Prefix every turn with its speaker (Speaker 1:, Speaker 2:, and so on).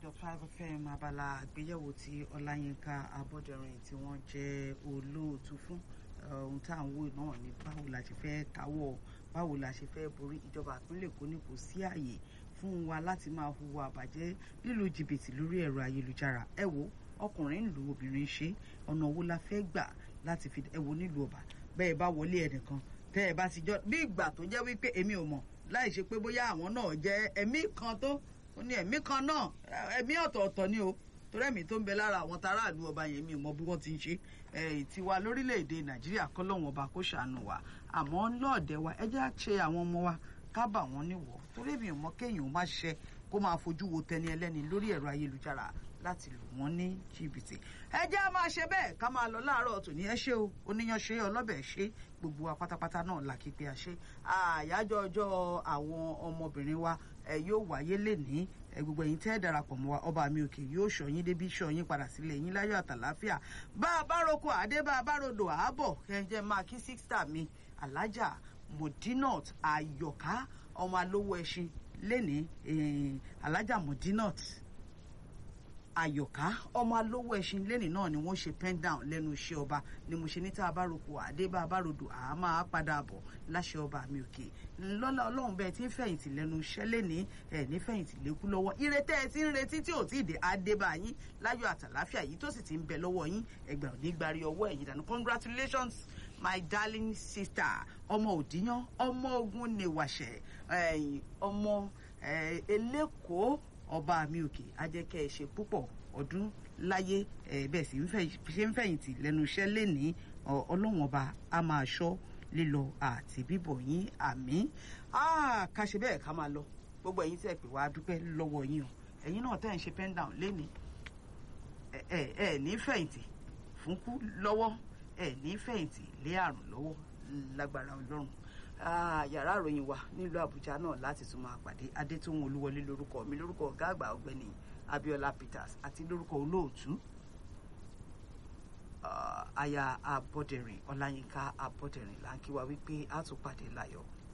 Speaker 1: dot five fm abala àgbéyẹ̀wò tí ọláyínká abọ́dẹ̀rìn tí wọ́n jẹ́ olóòtú fún ohun tá à ń wò náà ni báwo la ṣe fẹ́ káwọ́ báwo la ṣe fẹ́ borí ìjọba ìpínlẹ̀ èkó ní kò sí àyè fún wa láti máa hùwà àbàjẹ́ lílo jìbìtì lórí ẹ̀rọ ayélujára ẹ wo ọkùnrin ń lu obìnrin ṣe ọ̀nà wo la fẹ́ gbà láti fi ẹ wo nílùú ọba bẹ́ẹ̀ bá wọlé ẹnìkan tẹ́ ẹ bá ti jọ bí ìgbà tó jẹ́ wípé èmi ò mọ̀ láì ṣe pé bóyá àwọn náà jẹ́ ẹ̀mí kan tó ó ní ẹ̀mí kan náà ẹ̀mí ọ̀tọ̀ọ̀tọ̀ ni o torí ẹ̀mí tó ń bẹ lára àwọn taráàlú ọba yẹn mi ò mọ bí wọ́n ti ń ṣe tiwa lórílẹ̀‐èdè nàìjíríà kọ́ lọ́wọ́n ọba kó ṣàánú wa àmọ́ lọ́ọ̀dẹ̀ wa ẹ jẹ́ á ṣe àwọn ọmọ wa ká bà wọ́n níwọ̀ torí èmi ò mọ kéèyàn má ṣe kó máa fojú wo tẹni ẹlẹ́ni lórí ẹ̀rọ ayélujára láti lù wọ́n ní jìbìtì ẹ jẹ́ á máa ṣe bẹ́ẹ̀ ká máa lọ láàárọ̀ tòní ẹ ṣé o oníyan ṣe ọlọ́bẹ̀ ṣe gbogbo wa pátápátá náà là kí pé a ṣe àyájọ́ ọjọ́ àwọn ọmọbìnrin wa ẹ yóò wáyé lénìí ẹ gbogbo ẹ̀yin tẹ́ ẹ darapọ̀ mọ́ wa ọba mi òkè yóò ṣọyín débi ṣọyín padà sílẹ̀ yín láyọ̀ àtàláfíà bá a bá roko àdé bá a bá rodò àábọ̀ ẹ jẹ́ máa kí sísítà mi alájà modinot ayọ̀ká ọmọ alówó ẹṣin lénìí alájà modinot àyọ̀ká ọmọ alówó ẹṣin lẹ́nìí náà ni wọ́n ṣe pen down lẹ́nu iṣẹ́ ọba ni mo ṣe ní tá a bá roko àdé bá a bá rodò àá máa padà bọ̀ láṣẹ ọba mi òkè lọ́lá ọlọ́run bẹ́ẹ̀ tí ń fẹ̀yìntì lẹ́nu iṣẹ́ lẹ́nìí ẹ̀ ní fẹ̀yìntì lékú lọ́wọ́ ìrètẹ́ ẹ ti ń retí tí ò tí ì dé adé bá yín láyọ̀ àtàláfíà yìí tó sì ti ń bẹ lọ́wọ́ yín ẹgbẹ́ òní gbárí ọwọ́ ẹ̀yìn dànù congratulations my darling sister ọmọ òdìyàn ọmọ ogun nìwàṣẹ ọmọ elékòó ọba mi òkè ajẹ́kẹ́ ẹ ṣe púpọ̀ ọdún láyé bẹ́ẹ̀ sì ṣe ń fẹ̀yìntì lẹ́nu iṣẹ́ lénìí ọlọ́wọ́n ọba a máa ṣọ́ lílọ àti bíbọ̀ yín àmì ká ṣe bẹ́ẹ̀ ká máa lọ gbogbo ẹ̀yin tẹ́ pè wá dúpẹ́ lọ́wọ́ yín o ẹ̀yin náà tẹ́ ń ṣe pen down lénìí ẹ̀ ẹ̀ ní fẹ̀yìntì fúnkú lọ́wọ́ ẹ̀ ní fẹ̀yìntì lé àrùn lọ́wọ́ lágbára ọlọ́run yàrá ìròyìn wa nílùú àbújá náà láti tún máa pàdé adétòun olúwọlé lórúkọ mi lórúkọ ọgá àgbà ọ̀gbẹ́ni abiola peters àti lórúkọ olóòtú aya abọdẹrìn ọláyínká abọdẹrìn là ń kí wa wípé a tún pàdé láyọ̀.